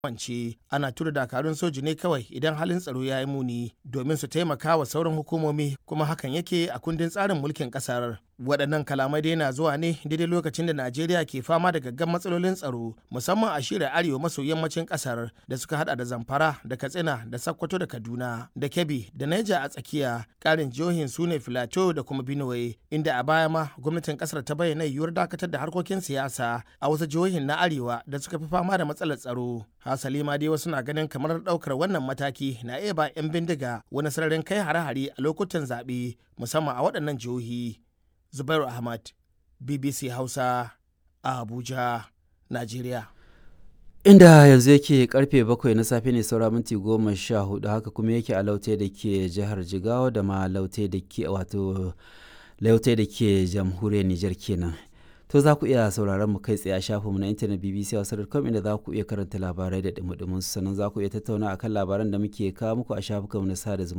wance ana tura dakarun soji ne kawai idan halin tsaro ya yi muni domin su taimaka wa sauran hukumomi kuma hakan yake a kundin tsarin mulkin kasar waɗannan kalamai dai na zuwa ne daidai lokacin da najeriya ke fama da gaggan matsalolin tsaro musamman a shirya arewa maso yammacin kasar da suka hada da zamfara da katsina da sakkwato da kaduna da kebbi da naija a tsakiya ƙarin jihohin su ne filato da kuma benue inda a baya ma gwamnatin kasar ta bayyana yiwuwar dakatar da harkokin siyasa a wasu jihohin na arewa da suka fi fama da matsalar tsaro hasali ma dai wasu na ganin kamar daukar wannan mataki na iya ba 'yan bindiga wani sararin kai hare-hare a lokutan zaɓe musamman a waɗannan jihohi zubairu ahmad bbc hausa a abuja najeriya inda yanzu yake karfe bakwai na safe ne saura minti goma sha hudu haka kuma yake a laute da ke jihar jigawa da ma laute da ke wato laute da ke jamhuriyar nijar kenan to za ku iya sauraron mu kai tsaye a shafinmu na intanet bbc hausa.com inda za ku iya karanta labarai da dumudumin sannan za ku iya tattauna akan labaran da muke kawo muku a shafukanmu na sada zumunta